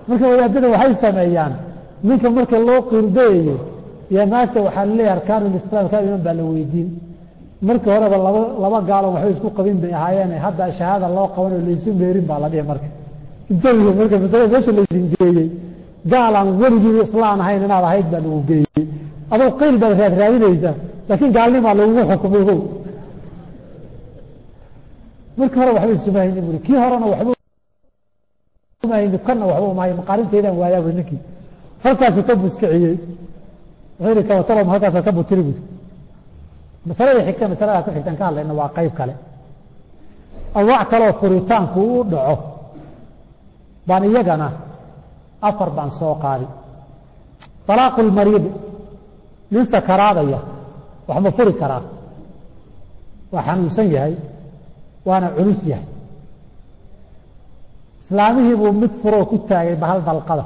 marka wadaadada waxay sameeyaan ninka marka loo qirdayayo iyo naagta waxaa laleeyahay arkaanulislaam kaa iman baa la weydiin markii horeba laba laba gaalo waxbay isku qabin bay ahaayeen hadda shahaada loo qabanoo laysu meerin baa la dhihi marka intabiga marka masalada meesha laysin geeyey gaalaan weligii islaan ahayn inaad ahayd baa lagu geeyey adoo qayl baad raad raadinaysaa laakiin gaalnimaa lagugu xukumay ho markii hore waxba isumahayni buri kii horena waxba umahayni kana waxba umahay maqaarinteydaan waayaa buri ninkii halkaasuu ka buskiciyey wuxuu yihi kawatalom halkaasaa ka butiri buri masalada xigta masalada ku xigtaan ka hadlayna waa qayb kale anwaac kaleoo furitaanku u dhaco baan iyagana afar baan soo qaadi طalaaqu lmariidi nin sakaraadaya wax ma furi karaa waa xanuunsan yahay waana culus yahay islaamihii buu mid furoo ku taagay bahal dalqada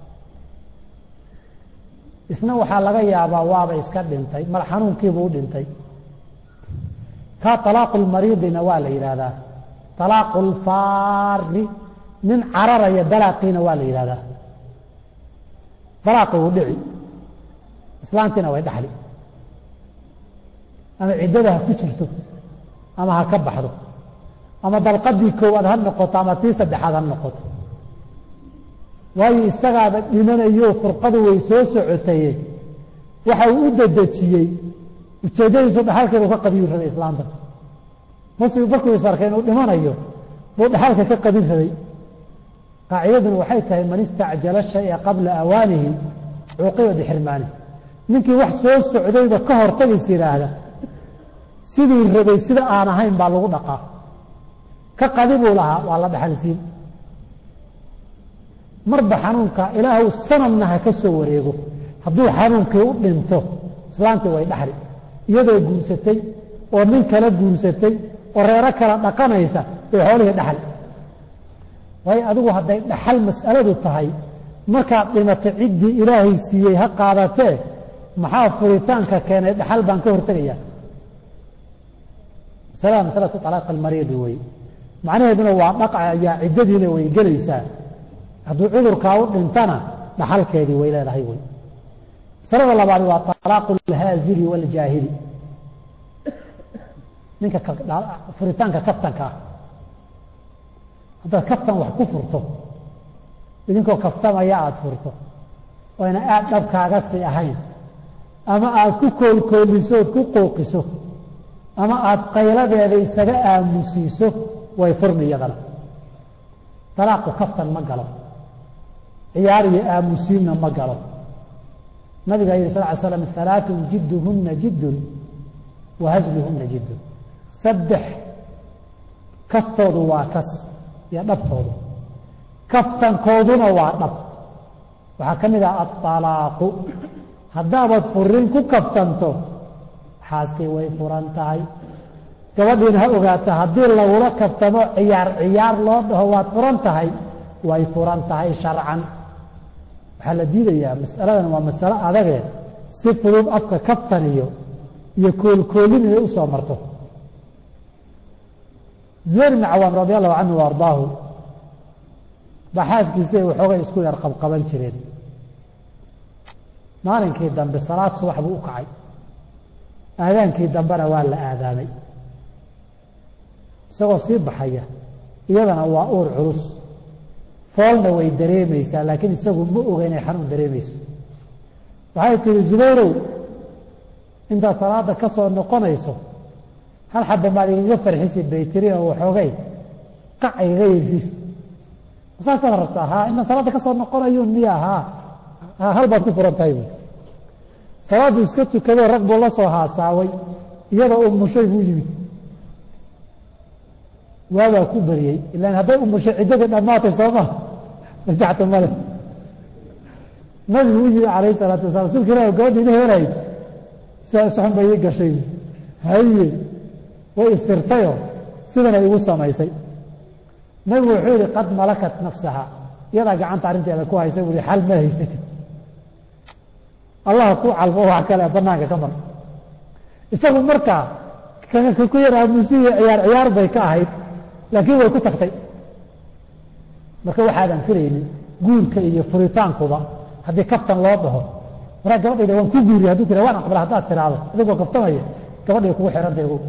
isna waxaa laga yaabaa waaba iska dhintay mar xanuunkiibuu u dhintay kaa طalaaqu lmariidina waa la yidhaahdaa طalaaqu lfaari nin cararaya dalaaqiina waa la yidhahdaa dalaaqi wuu dhici islaantiina way dhaxli ama ciddada ha ku jirto ama ha ka baxdo ama dalqadii koowaad ha noqoto ama tii saddexaad ha noqoto waayo isagaaba dhimanayo furqadu way soo socotaye waxa uu u dedejiyey ujeeddadiisu dhaxalkeedu ka qabiyu rabay islaanta muslim markuu is arkay inuu dhimanayo buu dhaxalka ka qabin rabay qaacidaduna waxay tahay man istacjala shaya qabla awaanihi cuuqiba bixirmaanihi ninkii wax soo socdayba ka hortagis yidhaahda siduu rabay sida aan ahayn baa lagu dhaqaa ka qadi buu lahaa waa la dhaxalsiin marba xanuunka ilaahu sanadna ha ka soo wareego hadduu xanuunkii u dhinto islaantii way dhaxli iyadoo guursatay oo nin kala guursatay oo reero kala dhaqanaysa bay xoolihii dhaxli waayo adigu hadday dhaxal mas'aladu tahay markaad dhimatay ciddii ilaahay siiyey ha qaadatee maxaa furitaanka keenay dhaxal baan ka hortegaya masalada masalatu alaaq almariidi wey macnaheeduna waa dhaqayaa ciddadiina way gelaysaa hadduu cudurkaa u dhintana dhaxalkeedii way leedahay wey masalada labaad waa alaaqu alhaazili waaljaahili ninka furitaanka kaftanka ah haddaad kaftan wax ku furto idinkoo kaftamaya aada furto oyna aada dhabkaaga sii ahayn ama aada ku koolkooliso ood ku qooqiso ama aada qayladeeda isaga aamusiiso way furmi iyadana dalaaqu kaftan ma galo ciyaar iyo aamusiinna ma galo nabiga yihi sal ly slam halaaثun jidduhuna jiddun wa hasluhuna jiddun saddex kastoodu waa kas iyo dhabtoodu kaftankooduna waa dhab waxaa ka mid ah aطalaaqu haddaabaad furin ku kaftanto xaaskii way furan tahay gabadhiina ha ogaata haddii lagula kaftamo ciyaar ciyaar loo dhaho waad furan tahay way furan tahay sharcan waxaa la diidayaa masaladan waa masalo adage si fudud afka kaftan iyo iyo koolkoolin inay usoo marto zubayr ibn cawaam radi allahu canhu wa ardaahu baa xaaskiisa ay waxoogay isku yar qabqaban jireen maalinkii dambe salaad subax buu u kacay aadaankii dambena waa la aadaamay isagoo sii baxaya iyadana waa uur culus foolna way dareemaysaa laakiin isagu ma oga inay xanuun dareemayso waxay tihi zubayrow intaad salaada ka soo noqonayso hal xaba maad igaga farxisi bay tiri oo waxoogay qac igaga yeysiis saasaad rabtaa haa inaan salaadda ka soo noqonayo miya haa hal baad ku furan tahay bu salaaddu iska tukadoo rag buu la soo haasaaway iyadoo umushay buu yimid waabaa ku beriyey ilaan hadday umushay ciddadii dhammaatay sooma rajaxta male nabigu u yimi calayh salaatu wasala rasuulka ilah gabadha ina helayd sidaas xun bay ii gashay haye way isirtayoo sidana igu samaysay nabigu wuxuu yihi qad malakat nafsaha iyadaa gacanta arrinteeda ku haysa bui xal ma haysatid allaha ku calfo wax kale banaanka ka mar isagu markaa ku yar aamusiya ciyaar ciyaar bay ka ahayd laakiin way ku tagtay marka waxaadan filaynin guurka iyo furitaankuba haddii kaftan loo dhaho maraa gabadhayda waan ku guuriya hadduu tira waan aqbala haddaad tiraahdo adigoo kaftamaya gabadhay kugu xihantay ogow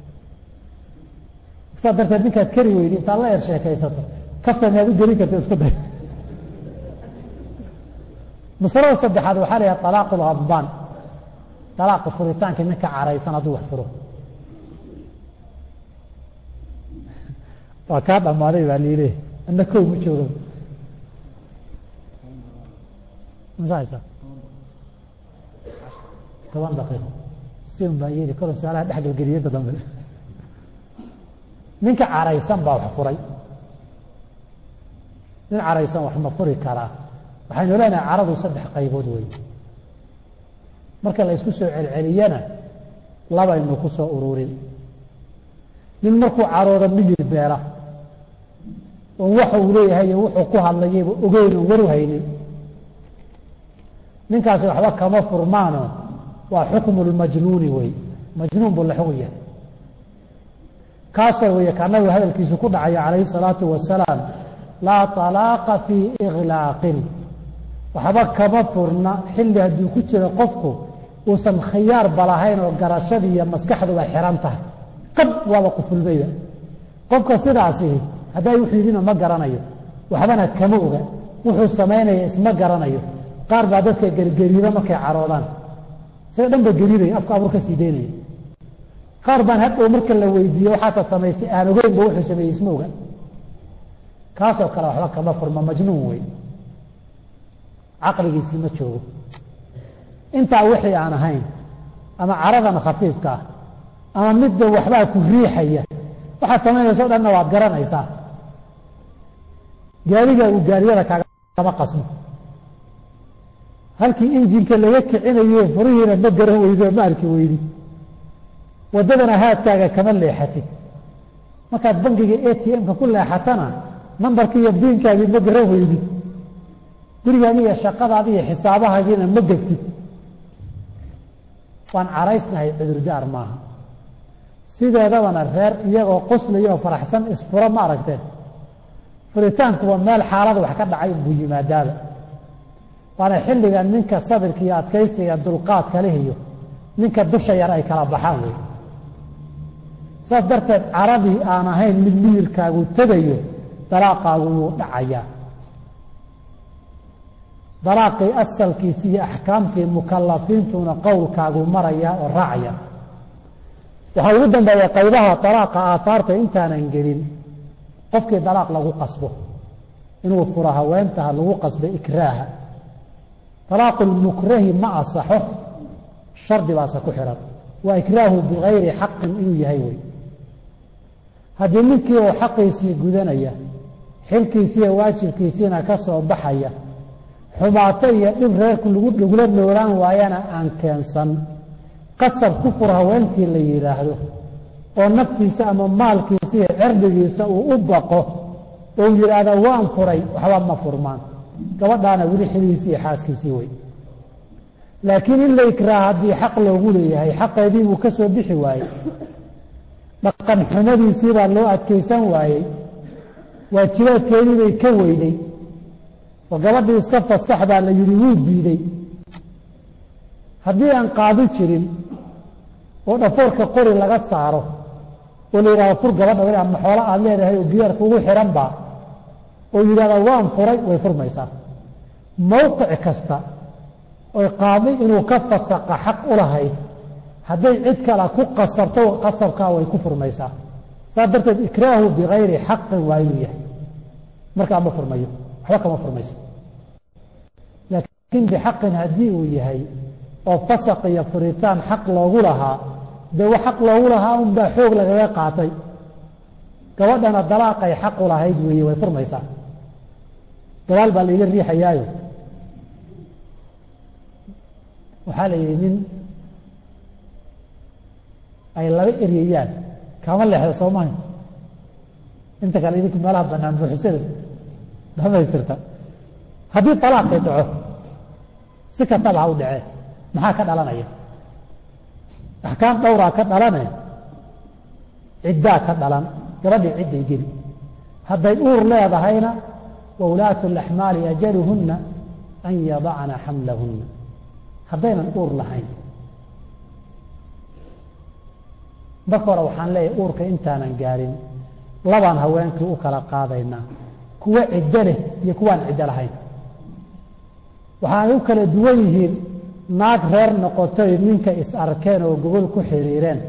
saa darteed ninkaad kari weydi intaad la er sheekaysato kaftan inaad u gelin karta isku day masalada saddexaad waxaa la yidhaha talaaqu lhadbaan talaaqa furitaanka ninka caraysan hadduu wax furo waa kaa dhammaaday baa liile ana kow ma joogo masahaysa toban daqiiqo si un baa yeeli karo su-aalaha dhexgalgeliyada dambe ninka caraysan baa wax furay nin caraysan wax ma furi karaa waxaynu leenahay caradu saddex qaybood wey marka la isku soo celceliyana labaynu ku soo ururin nin markuu carooda miyir beela oon waxa uu leeyahay iyo wuxuu ku hadlayayba ogeyn oon waru haynin ninkaasi waxba kama furmaano waa xukmu lmajnuuni wey majnuun buu la xugun yahay kaasoo weeye ka nabigu hadalkiisu ku dhacaya calayhi salaatu wasalaam laa talaaqa fii iklaaqin waxba kama furna xilli hadduu ku jiro qofku uusan khiyaar balahayn oo garashadii iyo maskaxduba xiran tahay qab waaba qufulmayba qofka sidaasi hadday wuxuu yidhina ma garanayo waxbana kama oga wuxuu samaynaya isma garanayo qaar baa dadka gergeriiba markay caroodaan isaga dhan ba geriibaya afka abur ka sii daynaya qaar baan hadhow marka la weydiiye waxaasa samaystay aan ogeynba wuxuu sameeyey isma oga kaasoo kale waxba kama furma majnuun wey caqligiisii ma joogo intaa wixii aan ahayn ama caradan khafiifka ah ama midda waxbaa ku riixaya waxaad samaynayso o dhanna waad garanaysaa gaariga uu gaariyada kaagama qasmo halkii injinka laga kicinayo furihiina ma garan weydi oo ma arki weydi waddadana haadkaaga kama leexatid markaad bangiga a t m-ka ku leexatana nambarkii iyo biinkaagii ma garan weydid gurigaagi iyo shaqadaadi iyo xisaabahagiina ma geftid waan caraysnahay cudurdaar maaha sideedabana reer iyagoo qoslaya oo faraxsan isfuro ma aragteen furitaankuwa meel xaalada wax ka dhacay unbuu yimaadaaba waana xilliga ninka sabirka iyo adkaysiga dulqaadka leh iyo ninka dusha yar ay kala baxaan wey saas darteed caradii aan ahayn mid miyirkaagu tegayo dalaaqaagu wuu dhacayaa dalaaqii asalkiisi iyo axkaamtii mukalafiintuna qowlkaagu maraya oo raacaya waxaa ugu dambeeya qaybaha dalaaqa aahaarta intaanan gelin qofkii dalaaq lagu qasbo inuu furo haweentaha lagu qasbay ikraaha dalaaqu lmukrahi ma asaxo shardi baase ku xihan waa ikraahu bigayri xaqin inuu yahay wey haddii ninkii uu xaqiisii gudanaya xilkiisiiyo waajibkiisiina ka soo baxaya xumaato iyo dhib reerku lagula noolaan waayana aan keensan qasab ku fur haweentii la yidhaahdo oo naftiisa ama maalkiisa iyo cirdigiisa uu u baqo oo yidhaahda waan furay waxba ma furmaan gabadhaana weli xilihiisii iyo xaaskiisii wey laakiin in la ikraaha haddii xaq loogu leeyahay xaqeedii wuu ka soo bixi waayey dhaqan xumadiisii baa loo adkaysan waayey waajibaadkeedii bay ka weyday oo gabadhii iska fasax baa la yidhi wuu diiday haddii aan qaadi jirin oo dhafoorka qori laga saaro oo la yidhahdo fur gabadha weli ama xoolo aada leedahay oo giyaarka ugu xihan baa oo yidhahda waan furay way furmaysaa mowqic kasta oy qaadi inuu ka fasaqa xaq u lahayd hadday cid kale ku qasabto qasabkaa way ku furmaysaa saas darteed ikraahu bigayri xaqin waa inuu yahay markaa ma furmayo waxba kama furmayso laakiin bixaqin haddii uu yahay oo fasaq iyo furitaan xaq loogu lahaa dee wa xaq loogu lahaa unbaa xoog lagaga qaatay gabadhana dalaaqay xaq u lahayd weeye way furmaysaa gabaal baa laiga riixayaayo waxaa la yidhi nin ay laba eryayaan kama leexda soomaha inta kale idinku meelaha banaan buuxisada dhamaystirta haddii talaaqay dhaco si kastaba ha u dhacee maxaa ka dhalanaya axkaam dhowraa ka dhalane ciddaa ka dhalan gabadhii cidday geli hadday uur leedahayna waulaatu laxmaali ajaluhunna an yadacna xamlahunna haddaynan uur lahayn marka hore waxaan leeyahay uurka intaanan gaarin labaan haweenkii u kala qaadaynaa kuwo ciddo leh iyo kuwaan ciddo lahayn waxaanay u kala duwan yihiin naag reer noqotoy ninka is arkeen oo gogol ku xiriireen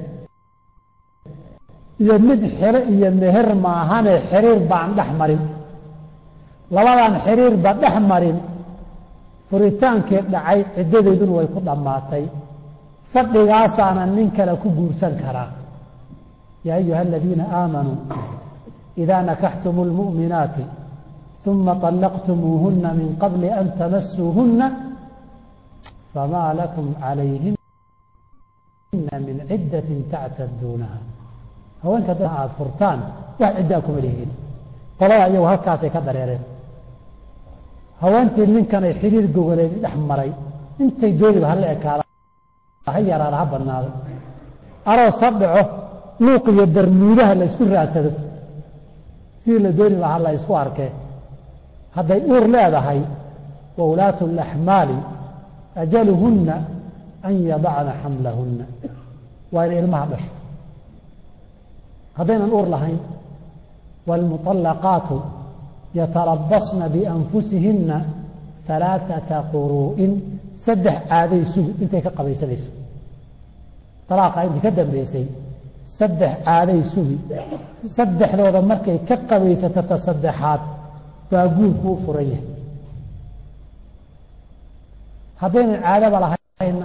iyo mid xero iyo meher maahane xiriir baan dhex marin labadaan xiriirba dhex marin furitaankii dhacay ciddadeeduna way ku dhammaatay fadhigaasaana nin kale ku guursan karaa yaa ayuha aladiina aamanuu idaa nakaxtumu lmu'minaati uma طallaqtumuuhuna min qabli an tamasuuhuna famaa lakum calayhina min ciddatin tactaduunaha haweenka da aada furtaan wax ciddaa kuma lihiin qolada iyagu halkaasay ka dareereen haweentii ninkanay xiriir gogoleed dhex maray intay dooniba hala ekaada ha yaraada ha badnaado aroos ha dhaco luuq iyo darmuudaha la isku raadsado sidii la dooni lahaa la isku arkee hadday uur leedahay wa ulaatu laxmaali ajaluhunna an yadacna xamlahunna waa inay ilmaha dhasho haddaynan uur lahayn wاlmuطalaqaatu yatarabasna bianfusihinna alaaثata quruu'in saddex caaday sugi intay ka qabaysanayso alaaqa intii ka dambeysay saddex caaday sugi saddexdooda markay ka qabaysato ta saddexaad baa guurku u furan yahay haddaynan caadaba lahayna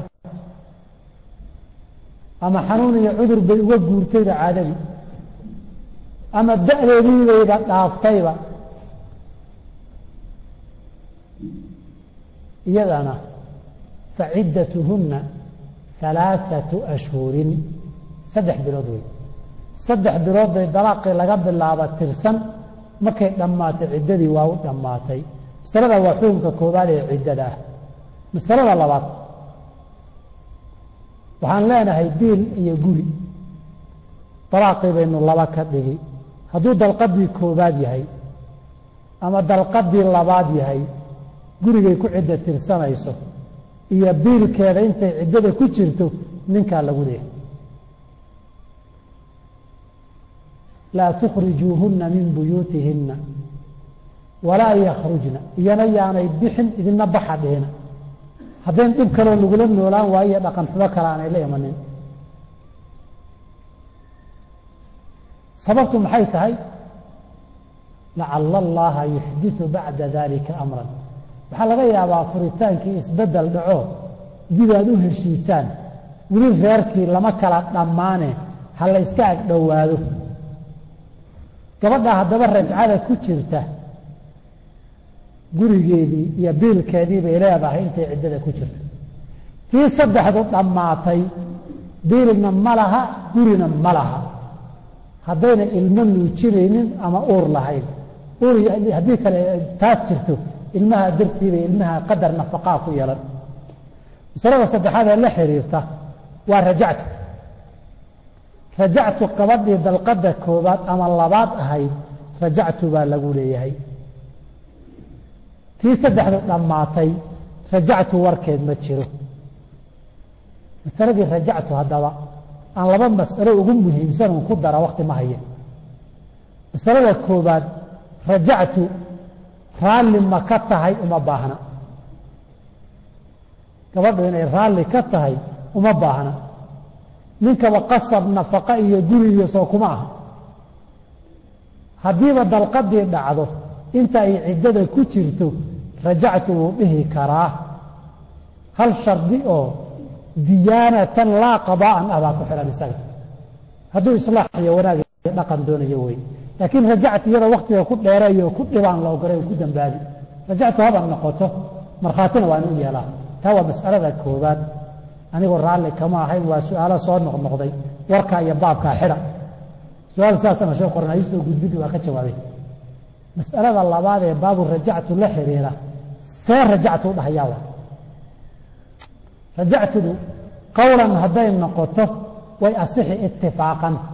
ama xanuun iyo cudur bay uga guurtayba caadadii ama da-deediibayba dhaaftayba iyadana faciddatuhunna halaaثatu ashhurin saddex bilood wey saddex bilood bay dalaaqii laga bilaaba tirsan markay dhammaatay ciddadii waa u dhammaatay masalada waa xukunka koobaad ee ciddada ah masalada labaad waxaan leenahay biil iyo guri dalaaqii baynu laba ka dhigi hadduu dalqadii koobaad yahay ama dalqadii labaad yahay gurigay ku cidda tirsanayso iyo biilkeeda intay ciddada ku jirto ninkaa lagu leehay laa tukhrijuuhunna min buyuutihinna walaa yakhrujna iyana yaanay bixin idina baxa dhihina haddayn dhib kaloo lagula noolaan waayo dhaqan xumo kale aanay la imanin sababtu maxay tahay lacala allaha yuxdiثu bacda dalika amran waxaa laga yaabaa furitaankii isbedel dhaco dib aad u heshiisaan weli reerkii lama kala dhammaane ha la yska ag dhowaado gabadha haddaba rajcada ku jirta gurigeedii iyo biilkeedii bay leedahay intay ciddada ku jirto tii saddexdu dhammaatay biilna ma laha gurina ma laha haddayna ilmo nuujinaynin ama uur lahayn uur haddii kale taas jirto ilmaha dartiibay ilmaha qadar nafaqaa ku yeelan masalada saddexaad ee la xiriirta waa rajactu rajactu gabadhii dalqada koobaad ama labaad ahayd rajactu baa lagu leeyahay tii saddexdu dhammaatay rajactu warkeed ma jiro masaladii rajactu haddaba aan laba mas'alo ugu muhiimsan un ku dara wakti ma haya masalada koobaad rajactu raalli ma ka tahay uma baahna gabadhu inay raalli ka tahay uma baahna ninkaba qasab nafaqa iyo guri iyo soo kuma aha haddiiba dalqadii dhacdo inta ay ciddada ku jirto rajactu wuu dhihi karaa hal shardi oo diyaanatan laa qadaa'an ah baa ku xihan isaga hadduu islaax iyo wanaag iyo dhaqan doonayo wey laakiin rajactu iyada waktiga ku dheerayo ku dhibaan la ogolay ku dambaabi rajactu haba noqoto markhaatina waan u yeelaa taa waa mas'alada koobaad anigoo raalli kama ahayn waa su-aalo soo noqnoqday warkaa iyo baabkaa xidha su-aal saasana shee qoran ayuu soo gudbidi waa ka jawaabay mas'alada labaad ee baabu rajactu la xiriira see rajactu u dhahayaa wa rajactudu qowlan hadday noqoto way asixi itifaaqan